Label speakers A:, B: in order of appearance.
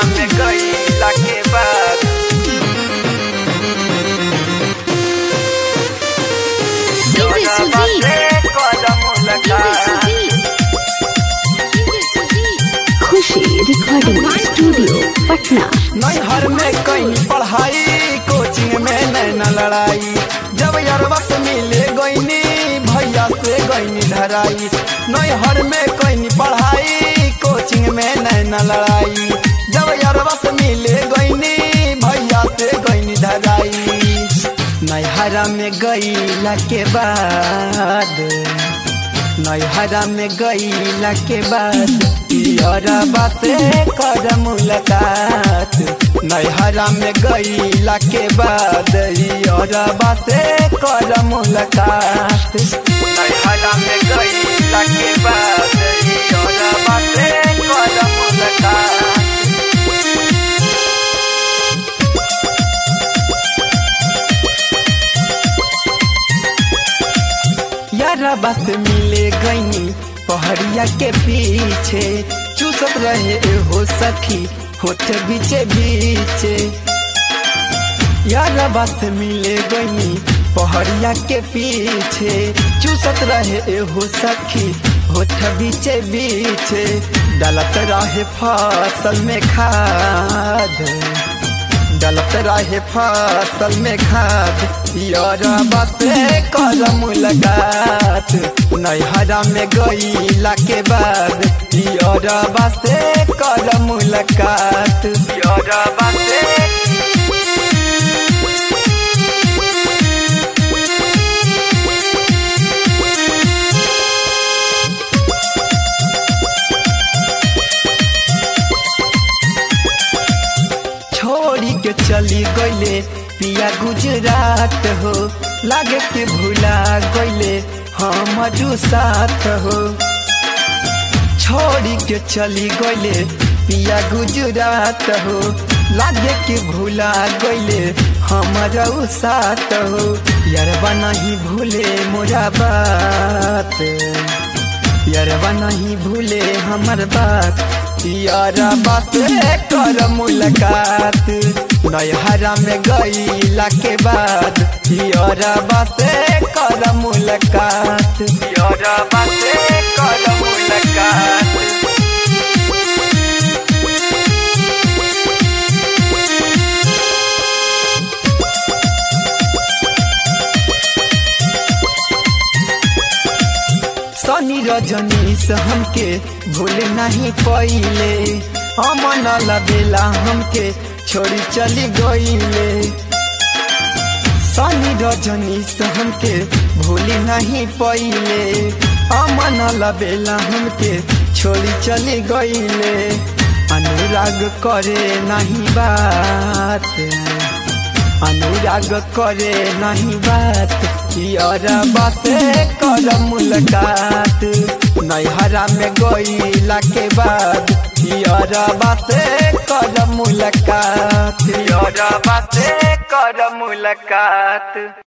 A: में गईला के बाद
B: DJ Sudeep.
A: कदम
B: DJ
A: लगा
B: Sudeep. DJ Sudeep.
C: Khushi recording studio Patna
A: नैहर में कहीं पढ़ाई कोचिंग में नैना लड़ाई जब यरवा से मिले गईनी भैया से गईनी धराई नैहर में कहीं पढ़ाई कोचिंग में नैना लड़ाई जब यरवा से मिले गईनी भैया से गईनी धराई नैहरा में गईला के बाद नैहरा में गईला के बाद पियरबा से कर मुलाकात नैहरा में गईला के बाद पियरबा से कर मुलाकात नैहरा में गईला के बाद पियरबा से कर मुलाकात यारा बस मिले गईनी पहड़िया के पीछे चूसत रहे हो सखी होठ बीचे बीचे यारा बस मिले गईनी पहड़िया के पीछे चूसत रहे हो सखी होठ बीचे बीचे डलत रहे फसल में खाद डलत रहे फसल में खाद यरबा से कर मुलाकात नैहरा में गईला के बाद यरबा से कर मुलाकात यरबा से छोड़ी के चली गईले पिया गुजरात हो लागे के भूला गईले हम साथ हो छोड़ी के चली गईले पिया गुजरात हो लागे के भूला गईले हमारा साथ हो यारबा नहीं भूले मोरा बात यारबा नहीं भूले हमर बात यारबा से कर मुलाकात नैहरा में गईला के बाद यारबा से कर मुलाकात यारबा से कर मुलाकात सनी रजनीश हमके भूल नहीं पइले अमन लबेला हमके छोड़ी चली गईले सनी रजनीश हमके भूल नहीं पइले अमन लबेला हमके छोड़ी चली गईले अनुराग करे नहीं बात अनुराग करे नहीं बात यारबा से कर मुलाकात नैहरा में गईला के बाद यारबा से कर मुलाकात यारबा से कर मुलाकात